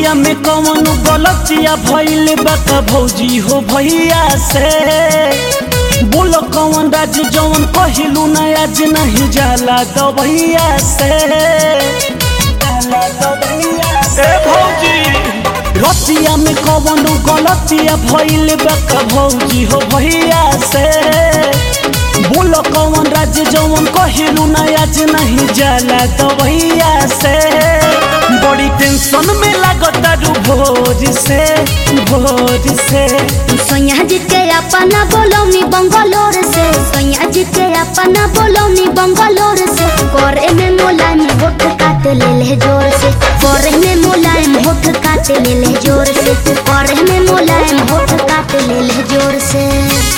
रतिया में कौन गलतिया भइल बा का भौजी हो भैया से बोलो कौन राज जौन कहिलू ना आज नहीं जाला दवैया से जाला दवैया से भौजी रतिया में कौन गलतिया भइल बा का भौजी हो भैया से बोलो कौन राज जौन कहिलू ना आज नहीं जाला दवैया से बड़ी टेंशन में लागता रू भोज से भोज से सोनिया जी के अपना बोलौनी बंगलोर से सोनिया जी के अपना बोलौनी बंगलोर से करे में मुलायम होठ काट ले ले जोर से करे में मुलायम होठ काट ले ले जोर से करे में मुलायम होठ काट ले ले जोर से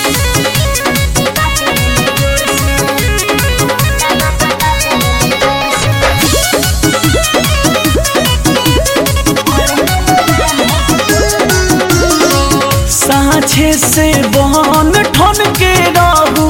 साँझे से बहन ठन के रहू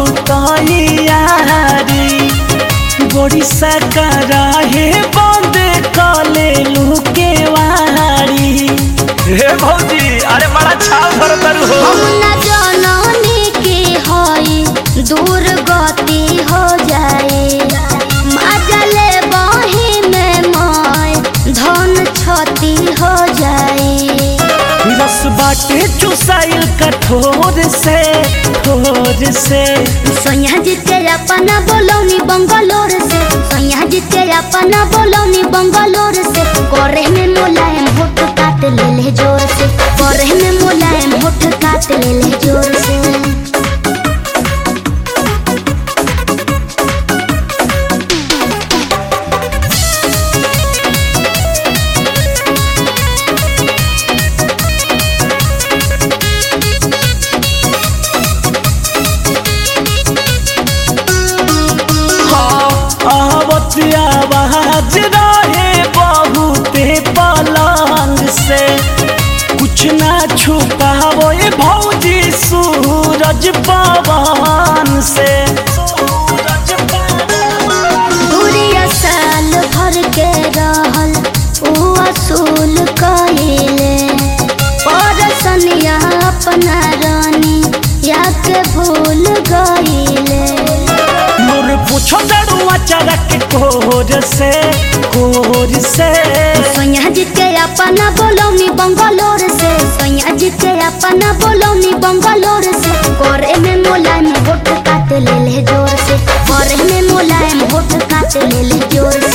तैयारी बड़ी सकरा हे बंद कले लुके वारी हे भौजी अरे बड़ा छाव भर हो हम न जननी की होई दूर गति हो जाए माजले बही में मोय धन क्षति हो जाए रस बाटे चुसाइल कठोर से ठोर से सोनिया जी के अपना बोलौनी बंगलोर से सोनिया जी के अपना बोलौनी बंगलोर से करे में मुलायम होठ काट ले ले जोर से करे में मुलायम होठ काट ले ले जोर से आवत आवाज रहे बहुते पलंग से कुछ ना छुपावो ये भौजी सूरज पवन से सूरज पवन दूरिया साल भर के रहल ऊ असूल कइले परसनिया अपना रानी या के भूल गइले मोर पूछो दड़ुआ चरक कोर से कोर से सोनिया जी के अपना बोलौनी बंगलोर से सोनिया जी के अपना बोलौनी बंगलोर से करे में मुलायम होठ काट ले ले जोर से करे में मुलायम होठ काट ले ले जोर